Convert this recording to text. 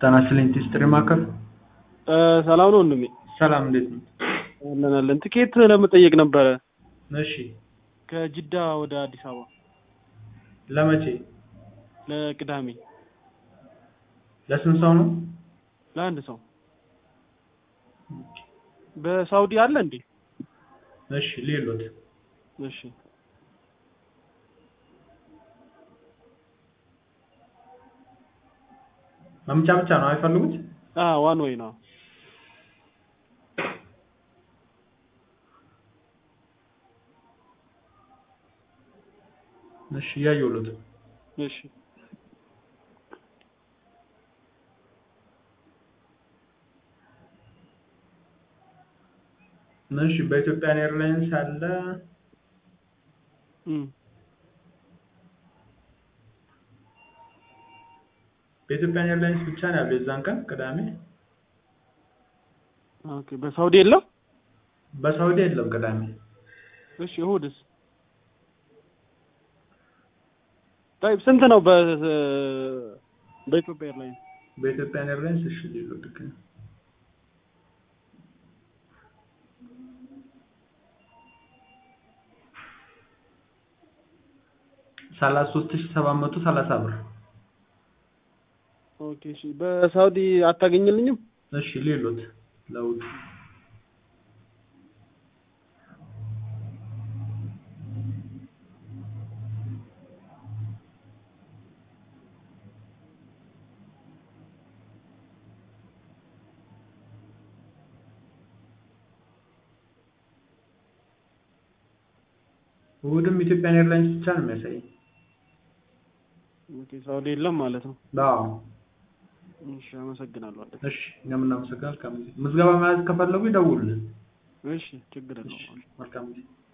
ጤና ይስጥልኝ ቲስትሪ ማዕከል ሰላም ነው ወንድሜ? ሰላም እንዴት ነው? አለን አለን። ትኬት ለመጠየቅ ነበረ እሺ ከጅዳ ወደ አዲስ አበባ ለመቼ ለቅዳሜ ለስንት ሰው ነው? ለአንድ ሰው በሳውዲ አለ እንዴ? እሺ ሌሎት እሺ መምጫ ብቻ ነው አይፈልጉት? አ ዋን ወይ ነው። እሺ እያየሁሎት እሺ እሺ በኢትዮጵያን ኤርላይንስ አለ እም በኢትዮጵያን ኤርላይንስ ብቻ ነው ያለው የዛን ቀን ቅዳሜ። ኦኬ በሳውዲ የለም? በሳውዲ የለም ቅዳሜ። እሺ እሑድስ? طيب ስንት ነው በ በኢትዮጵያ ኤርላይንስ? በኢትዮጵያን ኤርላይንስ እሺ ሌሎት ግን ሰላሳ ሶስት ሺህ ሰባት መቶ ሰላሳ ብር። ኦኬ እሺ በሳውዲ አታገኝልኝም? እሺ ሌሎት ለውጥ እሑድም ኢትዮጵያን ኤርላይንስ ብቻ ነው የሚያሳየኝ። ኦኬ ሳውዲ የለም ማለት ነው። አዎ እሺ አመሰግናለሁ። እሺ እኛም እናመሰግናለን። መልካም ጊዜ። ምዝገባ መያዝ ከፈለጉ ይደውሉልን። እሺ ችግር የለውም። መልካም ጊዜ